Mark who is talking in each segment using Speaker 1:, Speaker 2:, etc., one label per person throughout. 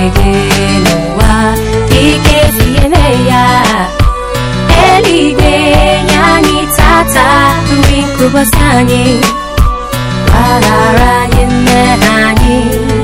Speaker 1: gị n'ụwa ike tinyere ya eluigwe nye anyị tata nri nke ụbọchị anyị gbaghara anyị mmehie anyị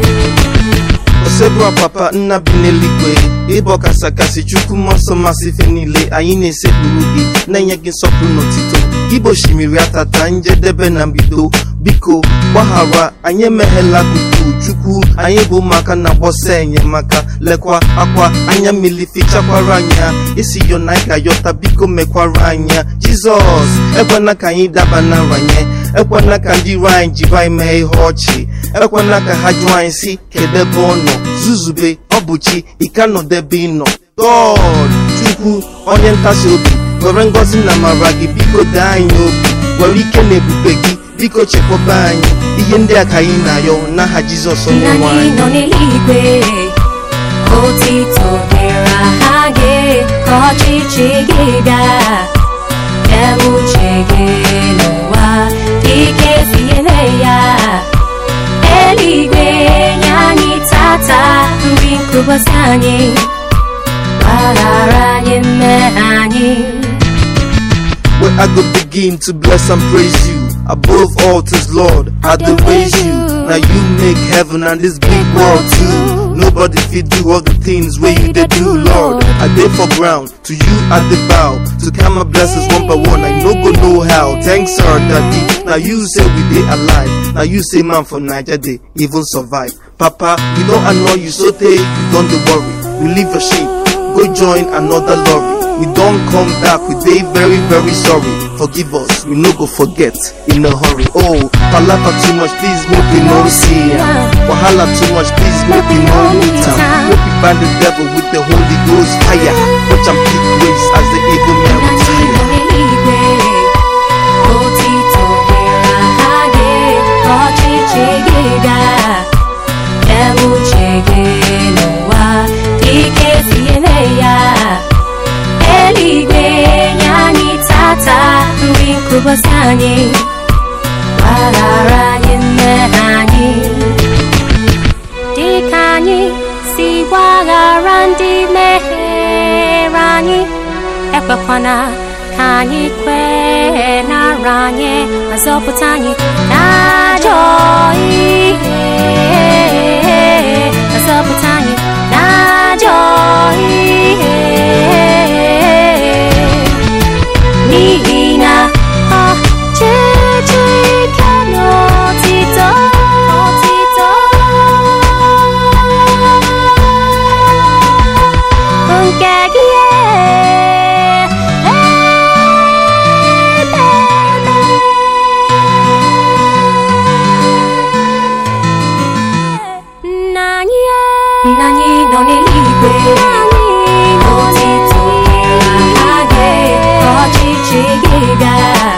Speaker 2: osebụa papa nna bi n'eluigwe ịbụ ọkasakasị chukwu mmụọ nsọ masị ife niile anyị na-esekpuru gị na-enye gị nsọpụrụ n'otito igbo osimiri atata njedebe na mbido biko gbaghara anyị emeghela kuku chukwu anyị bụ ụmụaka na-agbọsa enyemaka lekwa akwa anya mmiri fichakwara anya isi yo na anyị ga-ayọta biko mekwara anya jizọs ekwena ka anyị daba na nranye ekwena ka ndị iro anyị jiri anyị mee ihe ọchị ekwena ka ha jụọ anyị si kedu ebe ọ nọ zuzube ọ bụ chi ike nọdebe ị nọ god chukwu onye ntasi obi were ngọzi na amara gị biko dee anyị obi were ike na ebube gị biko chekwaba anyị ihe ndị a ka anyị na-ayọ n'aha jizọs onye
Speaker 1: nna
Speaker 2: nwe
Speaker 1: anyị
Speaker 2: anyị
Speaker 1: nọ n'eluigwe otito dịrị aha gị ka ọchịchị gị bịa ebe uche gị n'ụwa ike tinyere ya eluigwe nye anyị tata nri nke ụbọchị anyị gbaghara anyị mmehie anyị
Speaker 2: where I go begin to bless and praise you. Above all things, Lord, I do praise you. Now you make heaven and this big world too. Nobody fit do all the things where you did do, Lord. I did for ground, to you I did bow. To count my blessings one by one, I no go know how. Thanks, sir, daddy. Now you say we did alive. Now you say man for Niger they even survive. Papa, we don't annoy you so they don't dey worry. We leave your shape, go join another lorry. We don't come back, we dey very very sorry. Forgive us, we no go forget in a hurry. Oh, palapa too much, please make we no see am. Wahala too much, please make we no meet am. Make we bind the devil with the Holy Ghost fire. Watch am pick ways as the eagle man
Speaker 1: Nna anyị nọ
Speaker 2: retire.
Speaker 1: n'eluigwe otito dịrị aha gị ka ọchịchị gị bịa ebe uche gị n'ụwa ike tinyere ya eluigwe nye anyị tata nri nke ụbọchị anyị gbaghara anyị mmehie anyị dịka anyị si gbaghara ndị mehiere anyị ekwekwana ka anyị kwee nara anyị ma zọpụta anyị n'ajọ ihe ma zọpụta anyị n'ajọ ihe n'ihi na ọchịchị ike na otito otito bụ nke gị nna anyị nna anyị nọ n'eluigwe otito aha gị ka ọchịchị gị bịa